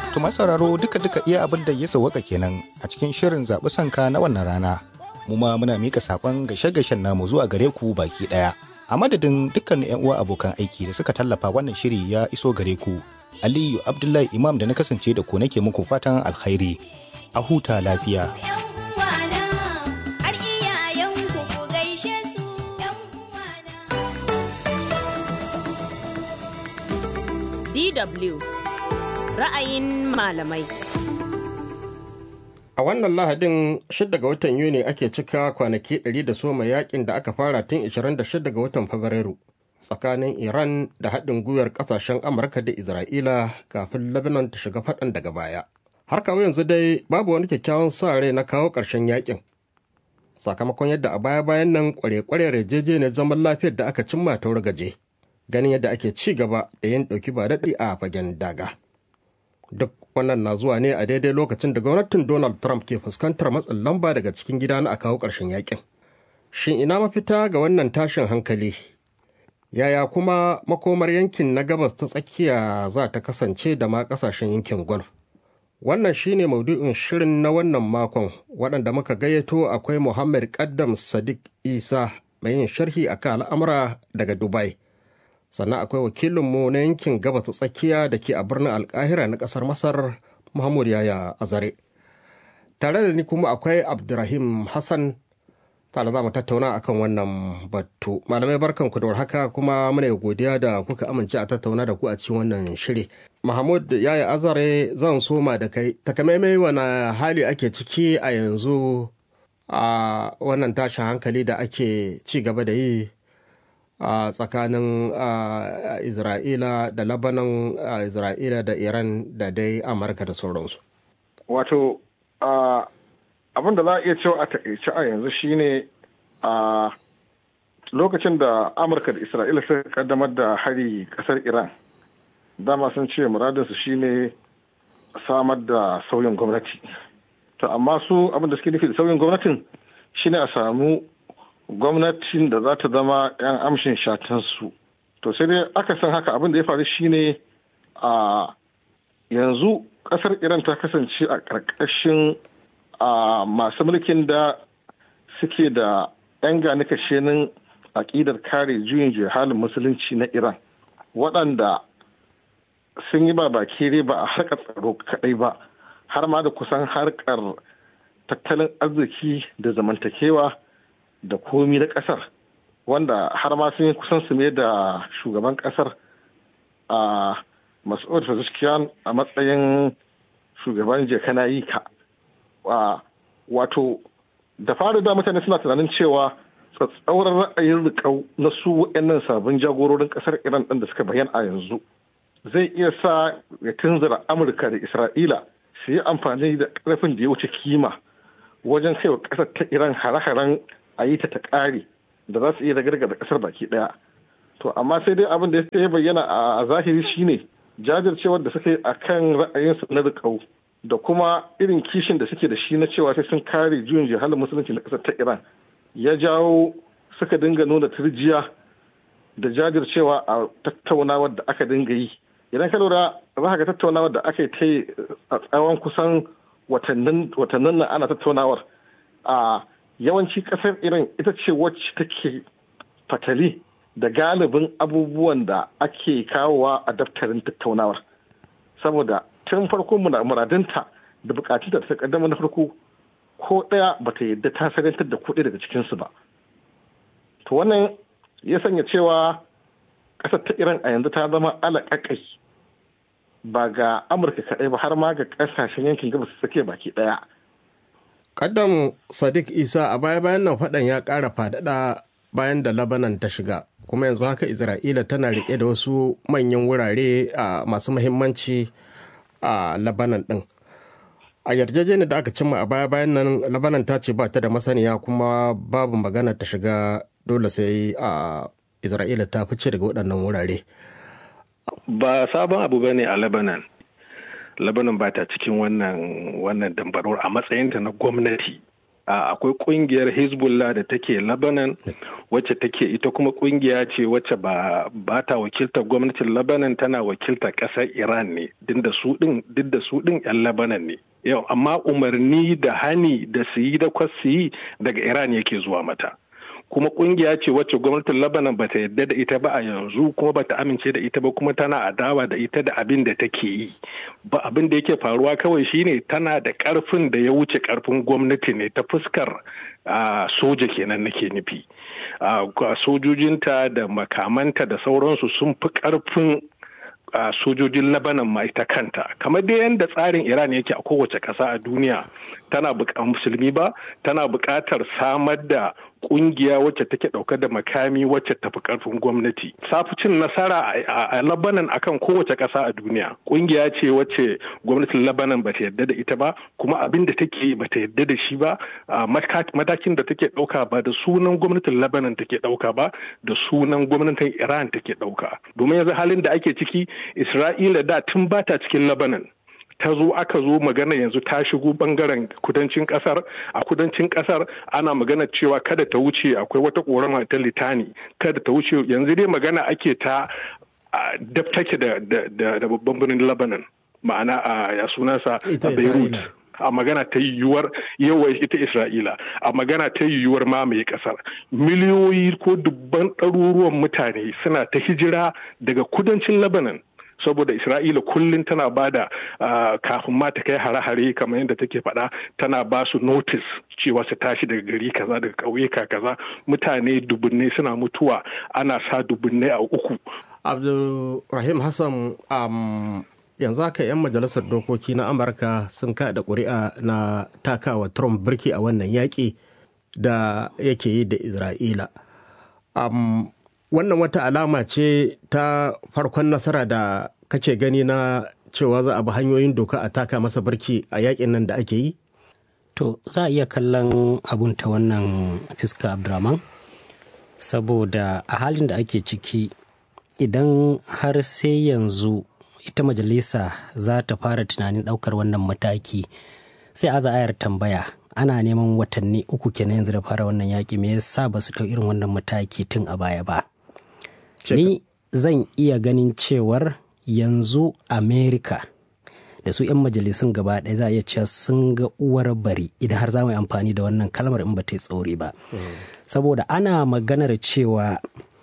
To sauraro duka-duka iya abin da ya sauwaka kenan a cikin shirin zaɓi sanka na wannan rana. Mu ma muna mika saƙon gashe-gashen namu zuwa gare ku baki ɗaya. A madadin dukkan 'yan uwa abokan aiki da suka tallafa wannan shiri ya iso gare ku. Aliyu Abdullahi Imam da na kasance da ku nake muku fatan alkhairi. A huta lafiya. DW ra'ayin malamai. A wannan Lahadin 6 ga watan Yuni ake cika kwanaki 100 da soma yakin da aka fara tun 26 ga watan Fabrairu tsakanin Iran da haɗin gwiwar ƙasashen Amurka da Isra'ila kafin Lebanon ta shiga faɗan daga baya. Har kawo yanzu dai babu wani kyakkyawan sa rai na kawo ƙarshen yakin. Sakamakon yadda a baya-bayan nan kware-kware yarjejeniyar zaman lafiyar da aka cimma ta gaje. ganin yadda ake ci gaba da yin ɗauki ba daɗi a fagen daga. Duk wannan na zuwa ne a daidai lokacin da gwamnatin Donald Trump ke fuskantar matsin lamba daga cikin gida na a kawo ƙarshen yakin. Shin ina mafita ga wannan tashin hankali? Yaya kuma makomar yankin na gabas ta tsakiya za ta kasance da ma ƙasashen yankin Gulf? Wannan shine maudu'in shirin na wannan makon waɗanda muka gayyato akwai Muhammad Kaddam Sadiq Isa mai yin sharhi akan al'amura daga Dubai. sannan akwai wakilinmu na yankin gabas ta tsakiya da ke a birnin alkahira na kasar masar muhammad yaya azare tare da ni kuma akwai abdurrahim hassan tare za mu tattauna akan wannan batu malamai barkan ku da haka kuma muna godiya da kuka amince a tattauna da ku a cikin wannan shiri mahmud yaya azare zan soma da kai takamaimai wani hali ake ciki a yanzu a wannan tashin hankali da ake ci gaba da yi a uh, tsakanin uh, isra'ila da labanan uh, isra'ila da iran da dai amurka da sauransu wato abin da za a iya cewa a takaice a yanzu shine a lokacin da amurka da isra'ila suka kaddamar da hari kasar iran dama sun ce muradinsu shine samar da sauyin gwamnati to amma su abin da suke nufi da sauyin gwamnatin shine a samu gwamnatin da za ta zama 'yan amshin shatansu to sai dai aka san haka abin da ya faru shine a yanzu kasar iran ta kasance a ƙarƙashin masu mulkin da suke da 'yan gani kashenin aƙidar kare juyin juya halin musulunci na iran waɗanda sun yi ba baki ba a harkar tsaro kaɗai ba har ma da kusan harkar tattalin arziki da zamantakewa da komi na kasar wanda har ma sun yi kusan su da shugaban kasar a mas'ud Pezeshkian a matsayin shugaban jekana yi ka wato da fara da mutane suna tunanin cewa tsatsauran ra'ayin rikau na su wa'annan sabbin jagororin kasar iran ɗin da suka bayyana a yanzu zai iya sa ya tunzura amurka da isra'ila su yi amfani da ƙarfin da ya wuce kima wajen kaiwa ƙasar ta iran hare-haren a yi ta ta ƙare da za su iya ragargaza ƙasar baki ɗaya to amma sai dai abin da ya bayyana a zahiri shine jajircewar da suka yi a kan ra'ayinsu na riƙau da kuma irin kishin da suke da shi na cewa sai sun kare juyin jihalin musulunci na ƙasar ta iran ya jawo suka dinga nuna turjiya da jajircewa a tattaunawar da aka dinga yi idan ka lura za ka ga tattaunawar da aka yi ta yi a tsawon kusan watannin nan ana tattaunawar a yawanci kasar iran ita ce wacce take fatali da galibin abubuwan da ake kawowa a daftarin tattaunawar saboda tun farko muradinta da bukatun da ta kaddama na farko ko ɗaya ba ta yadda ta sarantar da kuɗi daga cikinsu ba to wannan ya sanya cewa ƙasar ta iran a yanzu ta zama alaƙaƙai ba ga amurka kaɗai ba har ma ga ƙasashen yankin gabas tsakiya baki ɗaya Kaddam Sadiq Isa a baya-bayan nan faɗan ya ƙara faɗaɗa bayan da Labanan ta shiga, kuma yanzu haka Isra'ila tana riƙe da wasu manyan wurare a masu muhimmanci a Labanan ɗin. A yarjejeniyar da aka cimma a baya-bayan nan Labanan ta ce ba ta da masaniya kuma babu magana ta shiga dole sai a Isra'ila ta fice daga waɗannan wurare. Ba sabon abu bane a Lebanon. Lebanon ba ta cikin wannan wannan dambarwar a matsayinta na gwamnati akwai kungiyar hezbollah da take lebanon wacce take ita kuma kungiya ce wacce ba ba ta wakiltar gwamnatin lebanon tana wakiltar ƙasar iran ne duk da su din yan lebanon ne yau amma umarni da hani da su yi da kwas su yi daga iran yake zuwa mata kuma kungiya ce wacce gwamnatin Lebanon bata yadda da ita ba a yanzu kuma bata amince da ita ba kuma tana adawa da ita da abin da take yi ba abin da yake faruwa kawai shine tana da karfin da ya wuce karfin gwamnati ne ta fuskar soja kenan nake nufi sojojinta da makamanta da sauransu sun fi karfin a sojojin Lebanon ma ita kanta kamar dai yadda tsarin Iran yake a kowace ƙasa a duniya tana musulmi ba tana buƙatar samar da kungiya wacce take ɗauke da makami wacce tafi karfin gwamnati safucin nasara a Lebanon akan kowace ƙasa a duniya kungiya ce wacce gwamnatin Lebanon bata yarda da ita ba kuma abin da take bata yarda da shi ba matakin da take ɗauka ba da sunan gwamnatin Lebanon take ɗauka ba da sunan gwamnatin Iran take ɗauka domin yanzu halin da ake ciki Isra'ila da tun bata cikin Lebanon ta zo aka zo magana yanzu ta shigo bangaren kudancin kasar a kudancin kasar ana magana cewa kada ta wuce akwai wata korama ta litani kada ta wuce yanzu dai magana ake ta dab take da babban birnin lebanon ma'ana a ya sunansa a beirut a magana ta yiwuwar yawa ita isra'ila a magana ta yiwuwar mamaye kasar miliyoyi ko dubban ɗaruruwan mutane suna ta hijira daga kudancin lebanon saboda isra'ila kullum tana ba da kafin ma ta kai hare-hare kamar yadda take faɗa tana ba su notice cewa su tashi daga gari kaza daga ƙauyuka kaza mutane dubunne suna mutuwa ana sa dubunne a uku abdulrahim hassan um, yanzu haka 'yan majalisar dokoki na amurka sun kada ƙuri'a na takawa trump birki a wannan yaƙi da yake yi da isra'ila um, wannan wata alama ce ta farkon nasara da kake gani na cewa za a bi hanyoyin doka a taka masa barki a yakin nan da ake yi? To za a iya kallon abun ta wannan fiska Abdurrahman saboda a halin da ake ciki idan har sai yanzu ita majalisa za ta fara tunanin ɗaukar wannan mataki sai aza ayar tambaya ana neman watanni uku kenan yanzu da fara wannan yaƙi me yasa ba su ɗau irin wannan mataki tun a baya ba. Ni zan iya ganin cewar yanzu Amerika da su 'yan majalisun gaba ɗaya za a iya cewa sun ga uwar bari idan har za mu yi amfani da wannan kalmar in ba ta yi tsauri ba. Saboda ana maganar cewa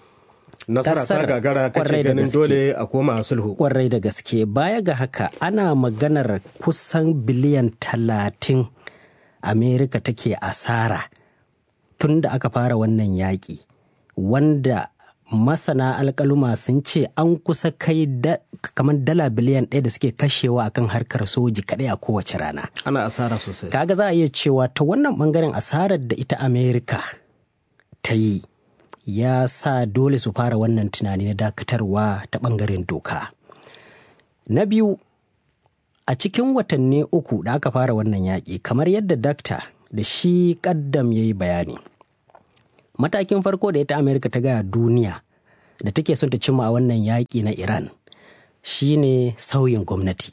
nasara ta gagara kake ganin dole a koma sulhu. Kwarai da gaske baya ga haka ana maganar kusan biliyan talatin Amerika take asara tun da aka fara wannan yaƙi wanda masana alkaluma sun ce an kusa kai da, kamar dala biliyan ɗaya da suke kashewa akan harkar soji kaɗai a kowace rana. Ana asara sosai. Kaga za a iya cewa ta wannan ɓangaren asarar da ita Amerika ta yi ya sa dole su fara wannan tunani na dakatarwa ta ɓangaren doka. Na biyu, a cikin watanni uku da aka fara wannan yaƙi kamar yadda dakta da shi ƙaddam ya yi bayani. matakin farko da ita amerika ta gaya duniya da take son ta cimma a wannan yaƙi na iran shine sauyin gwamnati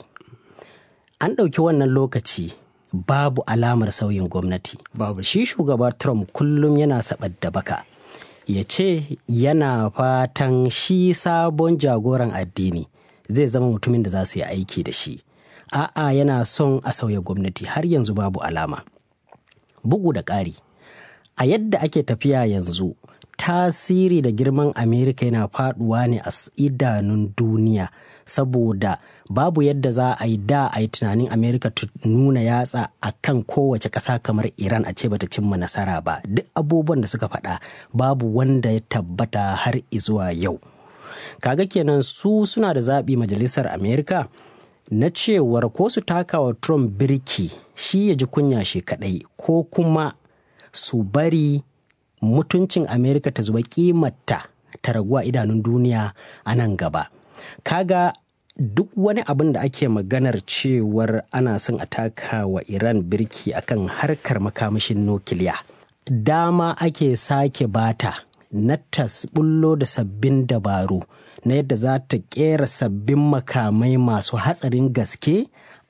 an ɗauki wannan lokaci babu alamar sauyin gwamnati babu shi shugaba trump kullum yana saɓar da baka ya ce yana fatan shi sabon jagoran addini zai zama mutumin da za su yi aiki da shi a'a yana son a sauya gwamnati har yanzu babu alama bugu da ƙari a yadda ake tafiya yanzu tasiri da girman amerika yana faduwa ne a idanun duniya saboda babu yadda za a yi da a yi tunanin amerika ta nuna yatsa a kan kowace ƙasa kamar iran a ce bata cimma nasara ba duk abubuwan da suka faɗa babu wanda ya tabbata har izuwa yau kaga kenan su suna da zaɓi majalisar amerika na cewar ko su taka wa trump birki shi ya ji kunya shi kaɗai ko kuma su bari mutuncin amerika ta zuba kimarta ta raguwa idanun duniya a nan gaba kaga duk wani abin da ake maganar cewar ana son a taka wa iran birki akan harkar makamashin nukiliya dama ake sake bata na tasbullo da sabbin dabaru na yadda za ta kera sabbin makamai masu hatsarin gaske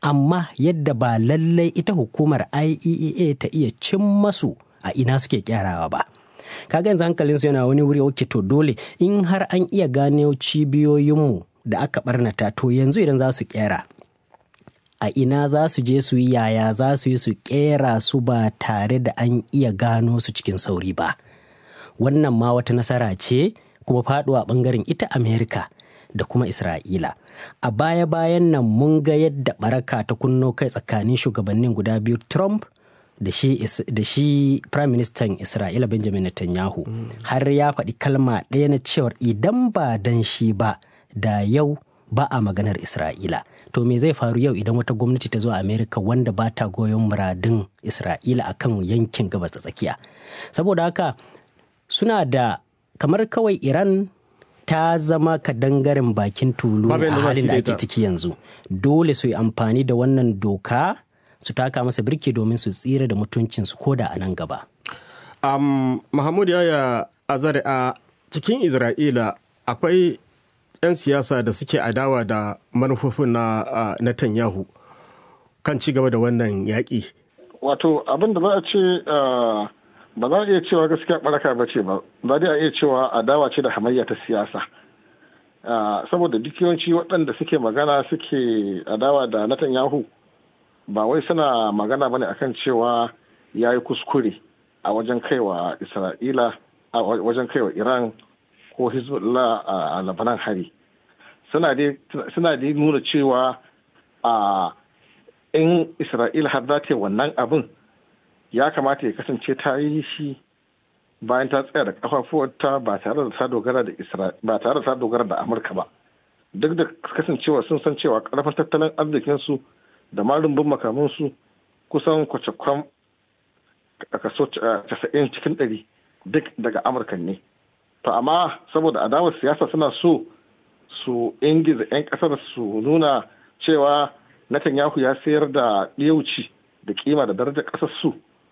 amma yadda ba lallai ita hukumar IEA ta iya cin masu a ina suke kyarawa ba. Kaga yanzu hankalinsu yana wani wuri oke to dole in har an iya gano cibiyoyinmu da aka barnata to yanzu idan za su kera a ina za su je su yi yaya za su yi su kera su ba tare da an iya gano su cikin sauri ba. Wannan ma wata nasara ce kuma faduwa bangaren ita Amerika da kuma Isra'ila. A baya-bayan nan mun ga yadda baraka ta kunno kai tsakanin shugabannin guda biyu Trump da shi, da shi Prime Minister Isra'ila Benjamin Netanyahu mm. har ya faɗi kalma ɗaya na cewar idan ba dan shi ba da yau ba a maganar Isra'ila. To me zai faru yau idan wata gwamnati ta zo a Amerika wanda ba ta goyon muradin Isra'ila akan yankin gabas ta tsakiya. Saboda haka suna da kamar kawai Iran ta zama kadangaren bakin tulu a halin da ake ciki yanzu dole su yi amfani da wannan doka su taka masa birki domin su tsira da mutuncinsu ko da a nan gaba. Um, Mahmud Yaya Azare a cikin Isra'ila akwai 'yan siyasa da suke adawa da manufofin na uh, Netanyahu kan ci gaba da wannan yaƙi. Wato abin da za a ce uh... ba za a iya cewa gaskiya baraka ba ce ba za a iya cewa adawa ce da hamayya ta siyasa saboda duk yawanci waɗanda suke magana suke adawa da Netanyahu ba wai suna magana bane akan cewa ya yi kuskure a wajen kaiwa isra'ila a wajen kaiwa iran ko hezbollah a labanan hari suna dai nuna cewa a in isra'ila har za ta yi wannan abin ya kamata ya kasance ta yi shi bayan ta tsaya da kafafuwarta ba tare da ta dogara da ba tare da ta dogara da amurka ba duk da kasancewa sun san cewa karfin tattalin arzikinsu da ma rumbun makamansu kusan kwacakwam a kaso casa'in cikin ɗari duk daga amurka ne to amma saboda adawar siyasa suna so su ingiza 'yan ƙasar su nuna cewa Netanyahu ya sayar da ɗiyauci da kima da darajar ƙasar su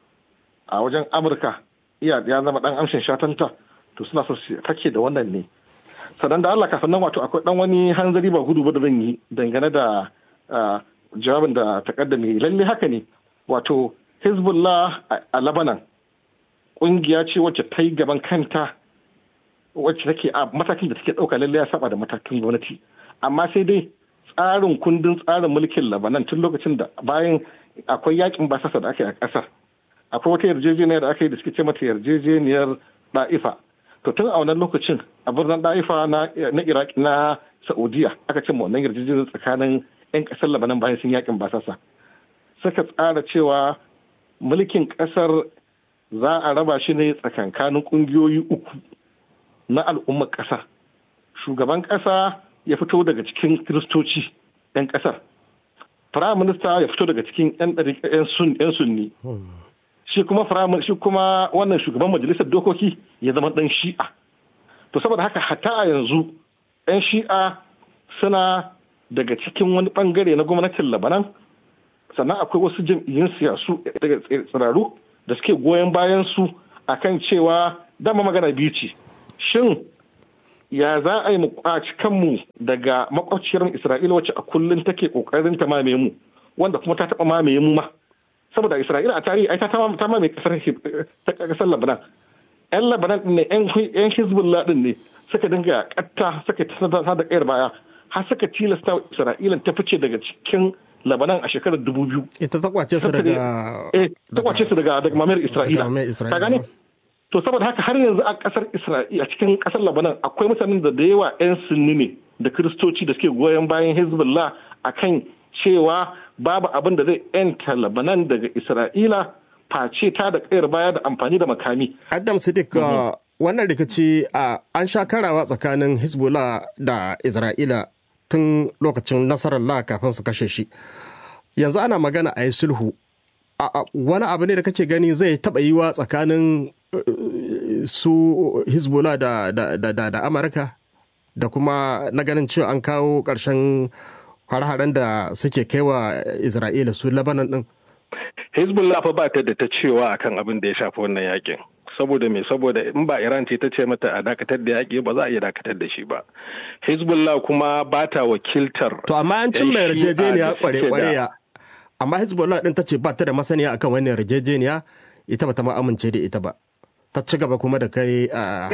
a wajen amurka iya ya zama ɗan amshin shatanta to suna so su take da wannan ne sannan da allah kafin nan wato akwai ɗan wani hanzari ba gudu ba da zan yi dangane da jawabin da takaddame lalle haka ne wato hezbollah a labanan ƙungiya ce wacce ta yi gaban kanta wacce take a matakin da take ɗauka lalle ya saba da matakin gwamnati amma sai dai tsarin kundin tsarin mulkin labanan tun lokacin da bayan akwai yakin basasa da aka yi a ƙasar akwai wata yarjejeniyar da aka yi da suke ce mata yarjejeniyar da'ifa to tun a wannan lokacin a birnin da'ifa na iraq na saudiya aka ce ma wannan yarjejeniyar tsakanin 'yan ƙasar labanan bayan sun yakin basasa suka tsara cewa mulkin ƙasar za a raba shi ne tsakankanin ƙungiyoyi uku na al'ummar ƙasa shugaban ƙasa ya fito daga cikin kiristoci 'yan ƙasar firayim minista ya fito daga cikin 'yan sunni shi kuma shi kuma wannan shugaban majalisar dokoki ya zama ɗan shi'a to saboda haka hatta a yanzu 'yan shi'a suna daga cikin wani bangare na gwamnatin labanan sannan akwai wasu jam'iyyun siyasu daga tsiraru da suke goyon bayan su akan cewa dama magana biyu ce shin ya za a yi mu kwaci kanmu daga makwabciyar isra'ila wacce a kullum take kokarin ta mamaye mu wanda kuma ta taba mamaye mu ma saboda isra'ila a tarihi ai ta ta mamaye kasar ta kasar labanan yan labanan din ne yan hizbullah din ne suka dinga katta suka ta da kayar baya har suka tilasta isra'ila ta fice daga cikin labanan a shekarar dubu biyu ita ta kwace su daga eh ta kwace su daga daga mamayar isra'ila ka gane to saboda haka har yanzu a kasar isra'ila a cikin kasar labanan akwai mutanen da da yawa 'yan sunni ne da kiristoci da suke goyon bayan hezbollah akan cewa babu abin da zai yanta labanan daga isra'ila face ta da kayar baya da amfani da makami adam sadiq wannan rikici an sha karawa tsakanin hezbollah da isra'ila tun lokacin nasarar kafin su kashe shi yanzu ana magana a yi sulhu wani abu ne da kake gani zai taɓa yiwa tsakanin su hezbollah da, da, da, da, da amurka da kuma na ganin cewa an kawo ƙarshen har-haren da suke kaiwa isra'ila su labanan din hezbollah fa ba ta da ta cewa akan abin da ya shafi wannan yakin saboda me saboda in ba iran ce ta ce mata a dakatar da yaƙi ba za a iya dakatar da shi ba hezbollah kuma ba ta wakiltar to amma an cin mai yarjejeniya kware-kware amma hezbollah din ta ce ba ta da masaniya akan wannan yarjejeniya ita ba ta ma amince da ita ba ta ci gaba kuma da kai a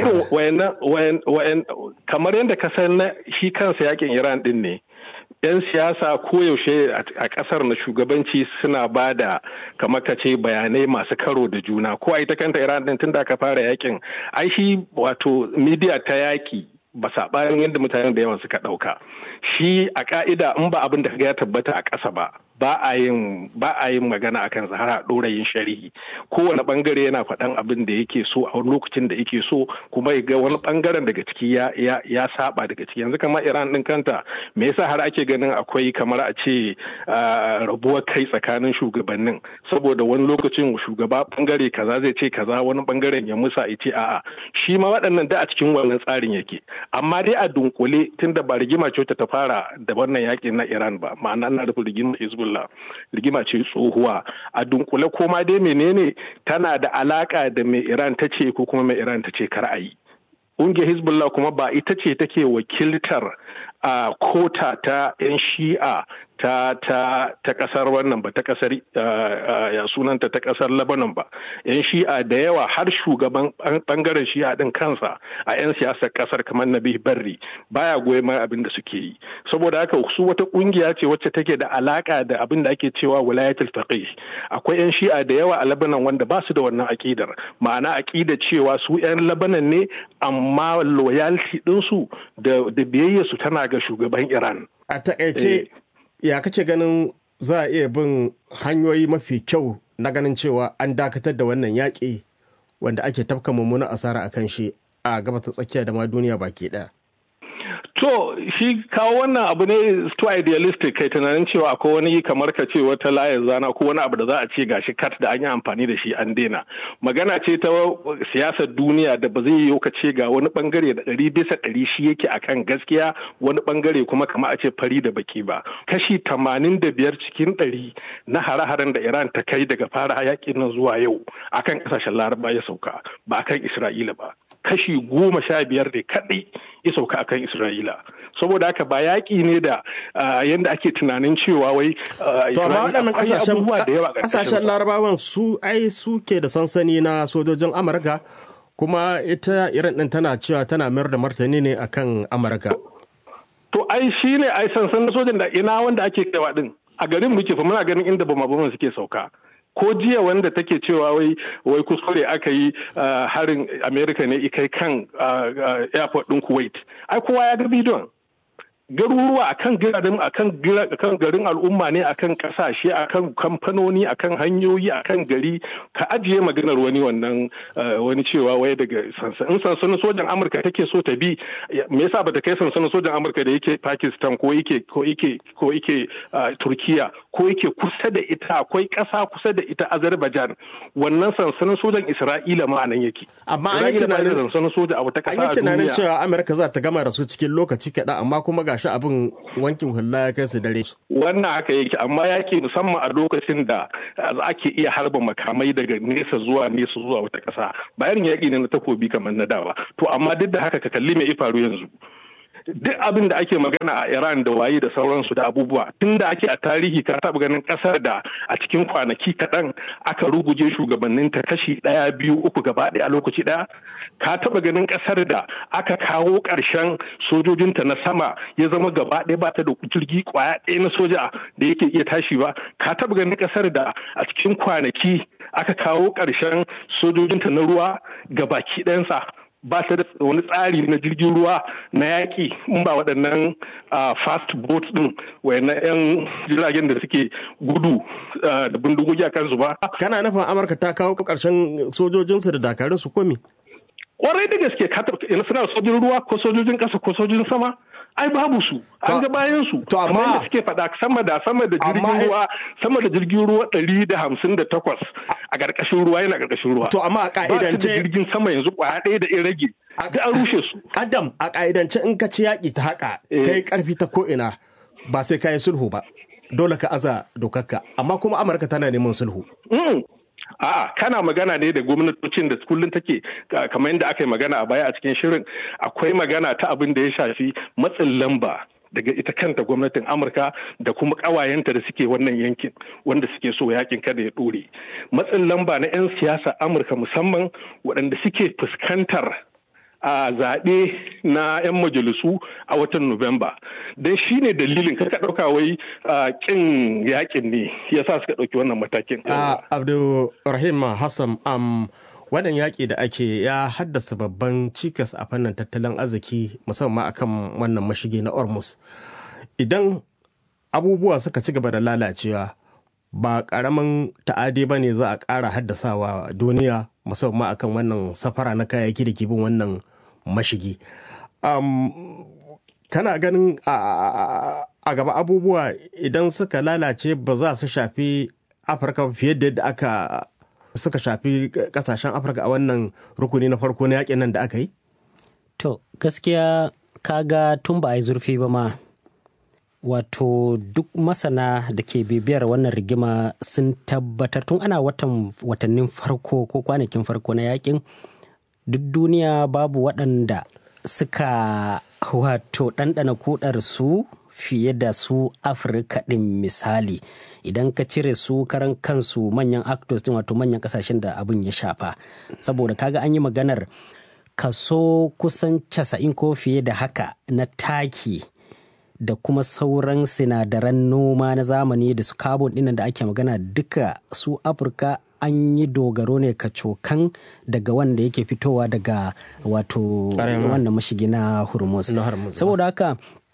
kamar yadda ka san na shi kansa yakin iran din ne yan siyasa koyaushe a kasar na shugabanci suna ba da kamar ka ce bayanai masu karo da juna ko a ita kanta iran din tun da aka fara yakin ai shi wato midiya ta yaki ba saɓanin yadda mutanen da yawan suka ɗauka shi a ka'ida in ba abin da ya tabbata a ƙasa ba ba a yin ba a yin magana akan har a ɗora yin shari'i kowane bangare yana faɗan abin da yake so a lokacin da yake so kuma ya ga wani bangaren daga ciki ya ya ya saba daga ciki yanzu kamar Iran din kanta me yasa har ake ganin akwai kamar a ce rabuwar kai tsakanin shugabannin saboda wani lokacin shugaba bangare kaza zai ce kaza wani bangaren ya musa ya ce a'a shi ma waɗannan da a cikin wannan tsarin yake amma dai a dunkule tunda ba rigima ce ta fara da wannan yakin na Iran ba ma'ana na nufin rigimar Hezbollah Hezbollah rigima ce tsohuwa a dunkule koma dai menene tana da alaka da mai Iran ta ce ko kuma mai Iran ta ce kar a yi. Ƙungiyar Hezbollah kuma ba ita ce take wakiltar a kota ta 'yan shi'a ta ta ta kasar wannan ba ta kasar ya sunanta ta kasar Lebanon ba yan shi'a da yawa har shugaban bangaren shi'a din kansa a yan siyasar kasar kamar Nabi Barri baya goyon mai abin da suke yi saboda haka su wata kungiya ce wacce take da alaka da abin da ake cewa wilayatul faqih akwai yan shi'a da yawa a Lebanon wanda ba su da wannan akidar ma'ana akida cewa su yan Lebanon ne amma loyalty din su da da biyayya su tana ga shugaban Iran a takaice ya kake ganin za a iya bin hanyoyi mafi kyau na ganin cewa an dakatar da wannan yaƙi wanda ake tafka mummunan asara a kan shi a gaba ta tsakiya da ma duniya baki ɗaya. To shi kawo wannan abu ne too idealistic kai tunanin cewa akwai wani kamar ka ce wata layar zana ko wani abu da za a ce gashi kat da an yi amfani da shi an daina. Magana ce ta siyasar duniya da ba zai yi ka ce ga wani bangare da ɗari bisa ɗari shi yake akan gaskiya wani bangare kuma kama a ce fari da baki ba. Kashi tamanin da biyar cikin ɗari na hare-haren da Iran ta kai daga fara yakin nan zuwa yau akan ƙasashen Laraba ya sauka ba akan Isra'ila ba. Kashi goma sha biyar ne kaɗai ya sauka akan Isra'ila. saboda haka ba yaƙi ne da yadda ake tunanin cewa wai to amma waɗannan ƙasashen ƙasashen larabawan su ai su ke da sansani na sojojin amurka kuma ita iran ɗin tana cewa tana mayar da martani ne akan amurka to ai shi ne ai sansanin sojan da ina wanda ake kaiwa ɗin a garin muke fa muna ganin inda bama suke sauka ko jiya wanda take cewa wai wai kuskure aka yi harin america ne ikai kan airport din kuwait ai kowa ya ga bidiyon garuruwa akan garin akan garin al'umma ne akan kasashe akan kamfanoni akan hanyoyi akan gari ka ajiye maganar wani wannan wani cewa wai daga sansanin sansanin sojan amurka take so ta bi me yasa bata kai sansanin sojan amurka da yake pakistan ko yake ko yake ko yake turkiya ko yake kusa da ita akwai kasa kusa da ita azerbaijan wannan sansanin sojan isra'ila ma nan yake amma an yi tunanin sansanin soja a wata kasa an yi tunanin cewa amurka za ta gama da su cikin lokaci kaɗan amma kuma ga gashi abin wankin hula ya kai su dare. Wannan haka yake amma yaki musamman a lokacin da ake iya harba makamai daga nesa zuwa nesa zuwa wata ƙasa bayan yaƙi ne na takobi kamar na dawa to amma duk da haka ka kalli me ya faru yanzu. duk abin da ake magana a Iran da waye da sauransu da abubuwa tun da ake a tarihi ka taɓa ganin ƙasar da a cikin kwanaki kaɗan aka ruguje shugabanninta kashi ɗaya biyu uku gaba ɗaya a lokaci ɗaya ka taɓa ganin ƙasar da aka kawo ƙarshen sojojinta na sama ya zama gaba ɗaya ba ta da jirgi ƙwaya ɗaya na soja da yake iya tashi ba ka taɓa ganin ƙasar da a cikin kwanaki aka kawo ƙarshen sojojinta na ruwa ga baki ɗayansa ba ta da wani tsari na jirgin ruwa na yaƙi in ba waɗannan fast boat ɗin wayannan 'yan jiragen da suke gudu da bindigogi a kansu ba. Kana nufin Amurka ta kawo ƙarshen sojojinsu da dakarun su komi? Kwarai da gaske suna sojin ruwa ko sojojin ƙasa ko sojojin sama? ai babu su an ga bayan su to amma suke faɗa sama da sama da jirgin ruwa sama da jirgin ruwa ɗari da hamsin da takwas a ƙarƙashin ruwa yana ƙarƙashin ruwa to amma a ƙa'idance jirgin sama yanzu ƙwaya ɗaya da in rage duk an rushe su adam a ƙa'idance in ka ci yaƙi ta haka kai ƙarfi ta ko ina ba sai ka yi sulhu ba dole ka aza dokarka amma kuma amurka tana neman sulhu A'a kana magana ne da gwamnatocin da kullum take kamar yadda aka yi magana a baya a cikin shirin akwai magana ta abin da ya shafi matsin lamba daga ita kanta gwamnatin amurka da kuma ƙawayenta da suke wannan yankin wanda suke so yakin kada ya ɗore matsin lamba na 'yan siyasa amurka musamman waɗanda suke fuskantar a zaɓe na 'yan majalisu a watan Nuwamba. Don shi ne dalilin kaka ɗauka wai ƙin yakin ne ya sa suka ɗauki wannan matakin. Abdulrahim Hassan am wannan yaƙi da ake ya haddasa babban cikas a fannin tattalin arziki musamman akan wannan mashige na Ormus. Idan abubuwa suka ci gaba da lalacewa ba ƙaramin ta'adi ba ne za a ƙara haddasawa duniya musamman akan wannan safara na kayayyaki da ke bin wannan mashigi. kana ganin a gaba abubuwa idan suka lalace ba za su shafi afirka fiye da yadda aka suka shafi kasashen afirka a wannan rukuni na farko na yakin nan da aka yi? to gaskiya kaga tun ba a yi zurfi ba ma wato duk masana da ke bibiyar wannan rigima sun tabbatar tun ana watan watannin farko ko kwanakin farko na yakin duk duniya babu waɗanda suka wato ɗanɗana kudar su fiye da su afirka ɗin misali idan ka cire su karan kansu manyan actors din wato manyan kasashen da abin ya shafa saboda kaga an yi maganar kaso kusan casa'in ko fiye da haka na taki da kuma sauran sinadaran noma na zamani da su carbon dinnan da ake magana duka su afirka an yi dogaro ne kacokan daga wanda yake fitowa daga wato wannan mashigi na hormuz saboda haka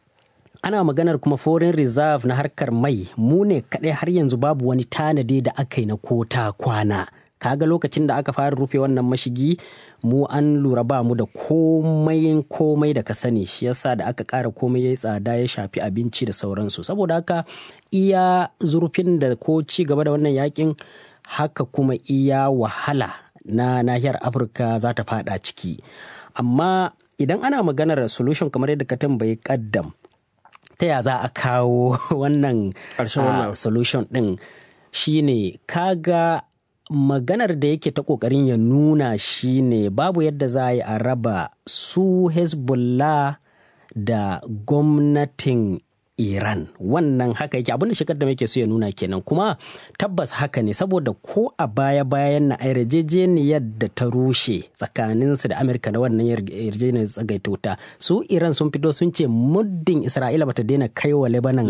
ana maganar kuma foreign reserve na harkar mai mu ne kaɗai har yanzu babu wani tanadi da aka yi na kota kwana kaga lokacin da aka fara rufe wannan mashigi mu an lura ba mu da komai komai da ka sani shi yasa da aka ƙara komai ya tsada ya shafi abinci da sauransu saboda haka iya zurfin da ko ci gaba da wannan yakin haka kuma iya wahala na nahiyar afirka za ta fada ciki amma idan ana maganar solution kamar yadda ka tambayi kaddam ta ya za a kawo wannan solution din shine kaga maganar da yake ta kokarin ya nuna shine babu yadda za a yi a raba su hezbollah da gwamnatin Iran wannan haka yake abinda shekar da muke so ya nuna kenan kuma tabbas haka ne saboda ko a baya bayan na yarjejeniyar da ta rushe tsakaninsu da Amurka da wannan yarjejeniyar tsagaita wuta su Iran sun fito sun ce muddin Isra'ila bata daina kai wa Lebanon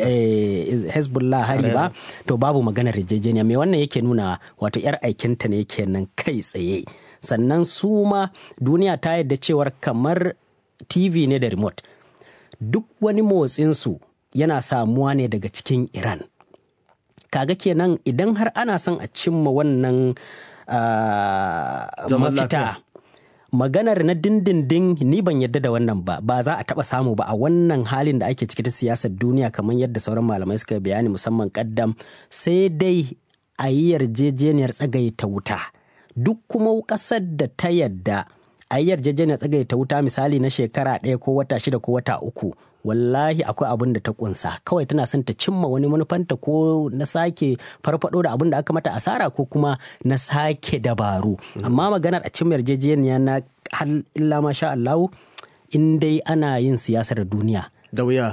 Hezbollah hari ba to babu maganar yarjejeniya me wannan yake nuna wato yar aikinta ne kenan kai tsaye sannan su ma duniya ta yadda cewar kamar TV ne da remote duk wani motsinsu yana samuwa ne daga cikin Iran. Kaga kenan idan har ana son a cimma wannan uh, mafita maganar na dindindin ni ban yadda da wannan ba ba za a taba samu ba a wannan halin da ake ciki ta siyasar duniya kamar yadda sauran malamai suka bayani musamman kaddam sai dai a yi yarjejeniyar tsagaita wuta duk kuma ƙasar da ta yadda a yi yarjejeniyar tsagaita wuta misali na shekara ɗaya ko wata shida ko wata uku wallahi akwai abin da ta kunsa kawai tana son ta cimma wani manufanta ko na sake farfado da abin da aka mata asara ko kuma na sake dabaru amma maganar a cimma yarjejeniya na illa masha Allah in dai ana yin siyasar duniya da wuya